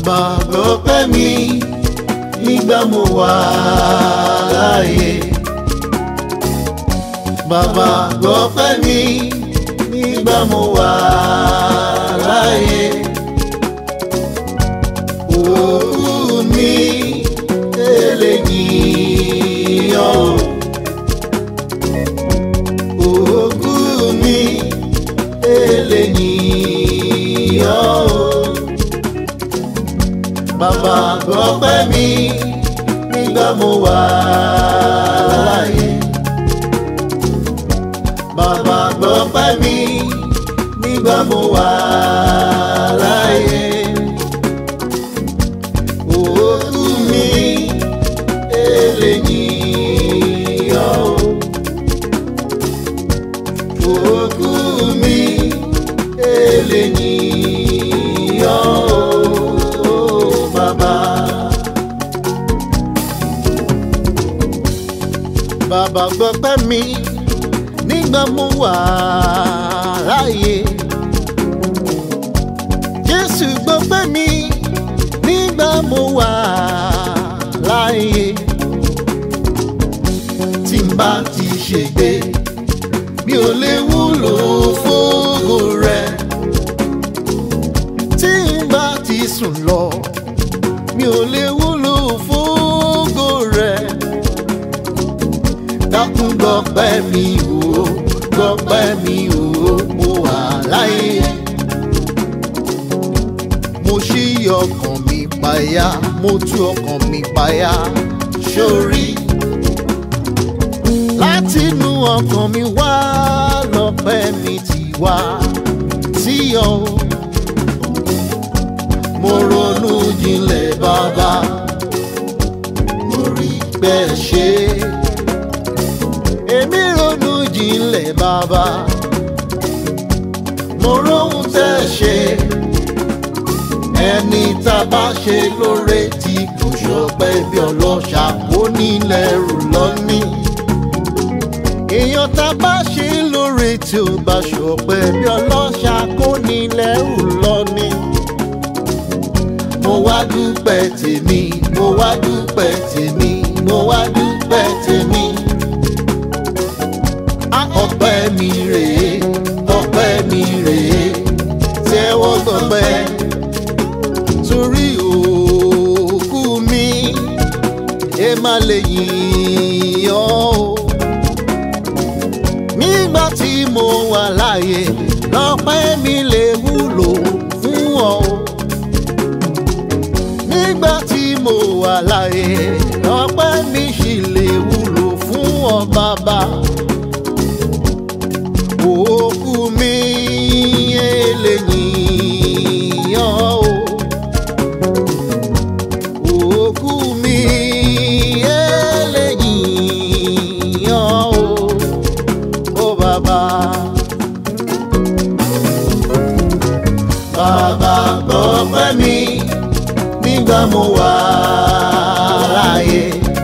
bàbá gbọ́pẹ́ mi nígbà mo wà láàyè. bàbá gbọ́pẹ́ mi nígbà mo wà láàyè. òkú mi eléyìí ọ̀ òkú mi eléyìí ọ̀ bàbá gbọ́pẹ́ mi nígbà mo wà láàyè. bàbá gbọ́pẹ́ mi nígbà mo wà láàyè. òkú mi eléyìí ọ̀ òkú mi eléyìí ọ̀ bàbá. bàbá gbọ́pẹ́ mi nígbà mo wà láàyè. Jésù gbọ́pẹ́ mi nígbà mo wà láàyè. Tí n bá ti ṣègbé mi ò lè wúlò fógo rẹ̀. Tí n bá ti sùn lọ mi ò lè wúlò fógo rẹ̀. Dákun gbọ́pẹ́ mi o, gbọ́pẹ́ mi o, mo wà láyé. Mo ṣí ọkàn mi payá, mo tú ọkàn mi payá, sórí. Látinú ọkàn mi wá lọ́pẹ́ mi ti wá sí ọ. Mo ronú jinlẹ̀ bàbá, mo rí bẹ́ẹ̀ ṣe èmi ronú jinlẹ̀ bàbá mo róhun tẹ́ ṣe ẹni tá a bá ṣe lóore tí kò ṣọpẹ́ bí ọlọ́ṣà kó nílẹ̀ rù lọ́ní èèyàn tá a bá ṣe lóore tí ó bá ṣọpẹ́ bí ọlọ́ṣà kó nílẹ̀ rù lọ́ní mo wá dúpẹ́ tèmi mo wá dúpẹ́ tèmi mo wá dúpẹ́ tèmi ọpẹ́ mi rèé ọpẹ́ mi rèé tẹ́wọ́ gbọpẹ́ torí òkú mi ẹ má lè yìn ọ́ o nígbà tí mo wà láàyè lọ́pẹ́ mi lè wúlò fún ọ o nígbà tí mo wà láàyè lọ́pẹ́ mi sì lè wúlò fún ọ bàbá òkú mi eléyìí ọ́ o òkú mi eléyìí ọ́ o ó bàbá. bàbá gbọ́pẹ́ mi nígbà mo wà láàyè.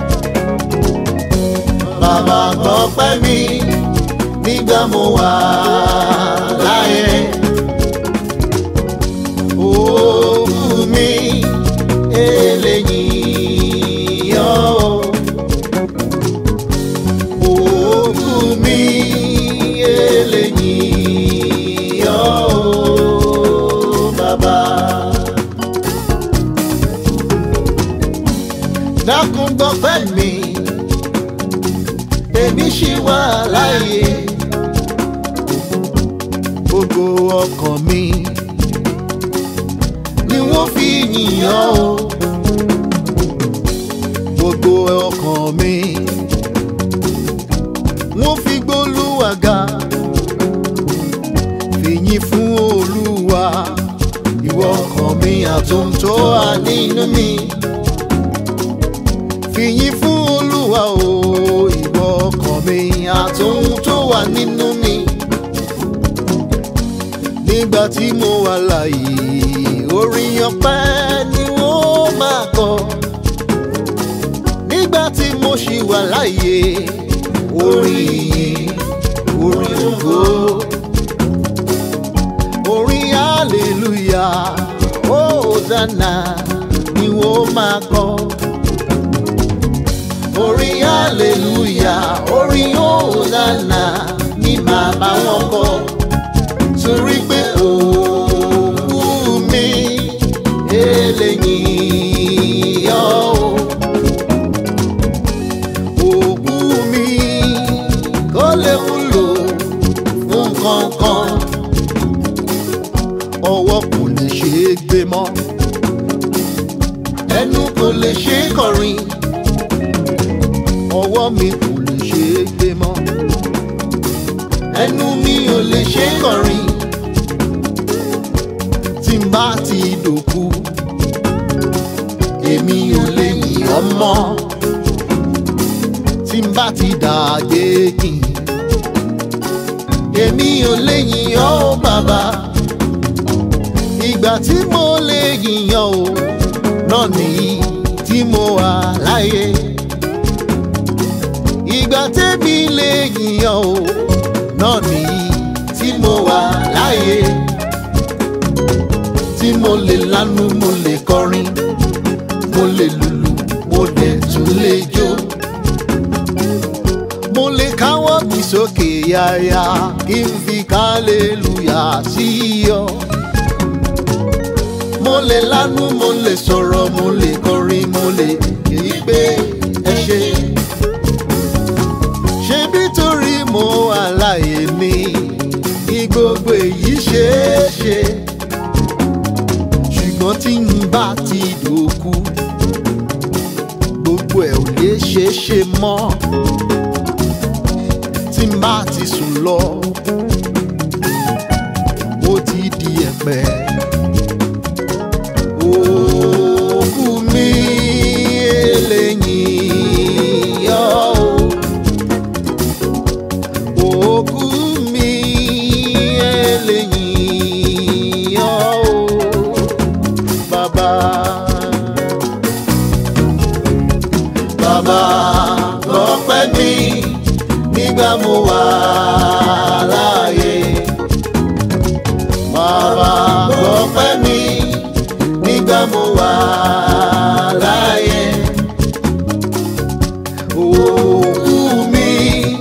bàbá gbọ́pẹ́ mi nígbà mo wà láyé. Òkú mi eléyìí ọ́. Òkú mi eléyìí ọ́. Bàbá. Dákun gbọ́pẹ́ mi, èmi ṣì wà láyé gbogbo ọkàn mi ni wọ́n fi yìnyàn o gbogbo ọkàn mi wọ́n fi gbólúwa ga fìyìn fún olúwa ìwọ ọkàn mi àtúntò wà nínú mi fìyìn fún olúwa o ìwọ ọkàn mi àtúntò wà nínú mi nígbà tí mo wà láàyè orin ọpẹ́ ni wọ́n máa kọ nígbà tí mo ṣì wà láàyè orin ìyìn orin ògo orin hallelujah ó Hosanna ni wọ́n máa kọ. Orin hallelujah, orin Hosanna ni màá bá wọn kọ. Torí pé òkú mi eléyìí yọ o òkú mi kó lè wúlò fún kankan ọwọ́ kò lè ṣe é gbé mọ́ ẹnu kò lè ṣe é kọrin ọwọ́ mi kò lè ṣe é gbé mọ́ ẹnu mi ò lè ṣe é kọrin tí n bá ti dòkú èmi ò lè yìn ọ́ mọ́ tí n bá ti dàgbé kìn èmi ò lè yìn ọ́ o bàbá ìgbà tí mo lè yìn ọ́ o náà nìyí tí mo wà láyé ìgbà tẹ́mi lè yìn ọ́ o náà nìyí tí mo wà láyé tí mo lè lanu mo lè kọrin mo lè lùlù mo dẹ̀ tún lè jó mo lè káwọ́ mi sókè yáyá kí n fi kálẹ́lùyà sí ọ. mo lè lanu mo lè sọ̀rọ̀ mo lè kọrin mo lè èyí pé ẹ ṣe. ṣebí torí mo wà láàyè ni ní gbogbo èyí ṣeé ṣe ṣùgbọ́n tí n bá ti dòkú gbogbo ẹ̀ ò lè ṣeé ṣe mọ́ tí n bá ti sùn lọ ó ti di ẹ̀pẹ̀ òkú mi eléyìí yọ o òkú mi eléyìí yọ o bàbá. Bàbá gbọ́pẹ́ mi nígbà mo wà láàyè. Bàbá gbọ́pẹ́ mi nígbà mo wà láàyè. Òkú mi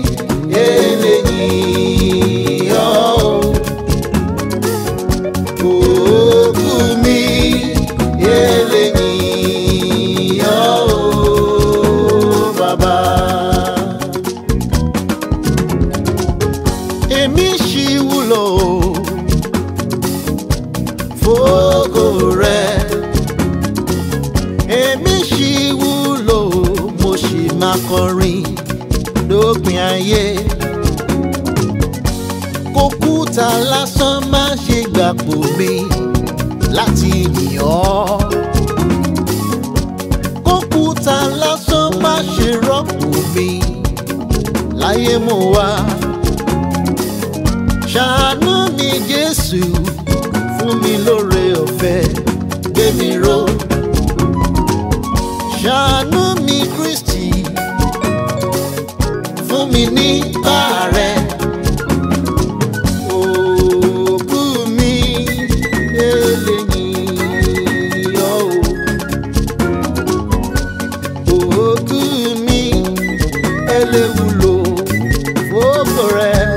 eléyìí yọ o. Òkú mi eléyìí yọ o, bàbá. Èmi ṣì wúlò fógo rẹ̀. Èmi ṣì wúlò mo ṣì máa kọrin lópin ayé kókúta lásán má ṣe gbàpò mi láti yìn ọ́. kókúta lásán má ṣe rọ́pò mi láyé mo wá. ṣàánú mi Jésù fún mi lóore ọ̀fẹ́ gbé mi ró. ṣàánú mi Kristi fún mi ní bàárẹ̀. Òkú mi eléyìí yọ o. Òkú mi eléwúlò fókò rẹ̀.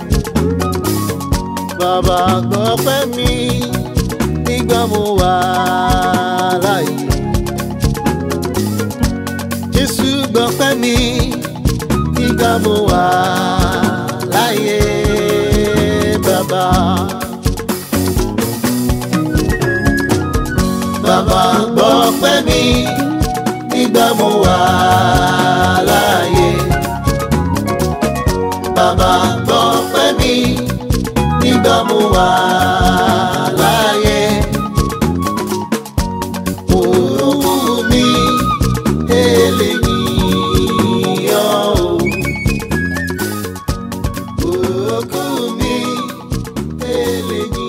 Bàbá gbọ́pẹ́ mi nígbà mo wà láàyè. Jésù gbọ́pẹ́ mi nígbà mo wà láàyè bàbá. Bàbá gbọ́pẹ́ mi nígbà mo wà láàyè. Bàbá gbọ́pẹ́ mi nígbà mo wà láàyè. Òkú mi eléyìí yọ o. Òkú mi eléyìí.